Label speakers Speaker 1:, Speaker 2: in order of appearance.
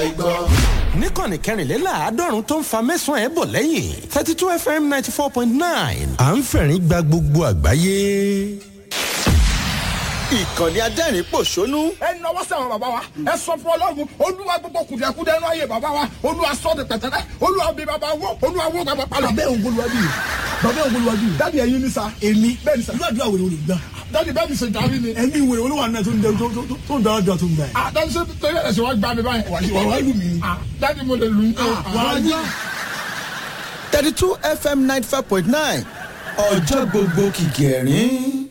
Speaker 1: gbọ́.
Speaker 2: níkànnì kẹrìnléláàádọ́rùn tó ń fa mẹ́sàn-án ẹ̀ bọ̀ lẹ́yìn thirty two fm ninety four point nine à ń fẹ̀rín gba gbogbo àgbáyé.
Speaker 1: ìkànnì adẹ́rìn pòṣónú
Speaker 3: ẹ nọwọ́ sí àwọn bàbá wa ẹ sọ fún ọlọ́run olúwa gbogbo kùdìẹ̀kudẹ ẹnu ayé bàbá wa olúwa sọ de pẹ̀tẹ́lẹ̀ olúwa bí bàbá wọ olúwa wọ bàbá palọ̀.
Speaker 4: bàbá òun bolúwa bí bàbá òun bolúwa bí
Speaker 3: dáàdi ẹyin ní sa
Speaker 4: èmi
Speaker 3: bẹ́ẹ̀ ni sa
Speaker 4: ìlú àdúrà wèrè olè gbà
Speaker 3: dáàdi bẹ́ẹ̀ mi ṣe jàmí ni.
Speaker 4: ẹ̀mí wèrè olúwa náà tó ń dẹ- tó tó- tó- tó ń dára dà tó ń dà yìí.
Speaker 3: ah dáàdi ṣe torí ẹ̀ ṣe wá gbá mi báyìí.
Speaker 4: wà wá lù mí.
Speaker 3: ah dáàdi mo lè lù ú.
Speaker 4: wàá yá.
Speaker 1: thirty two fm ninety five point nine ọjọ́ gbogbo kìkì ẹ̀rín.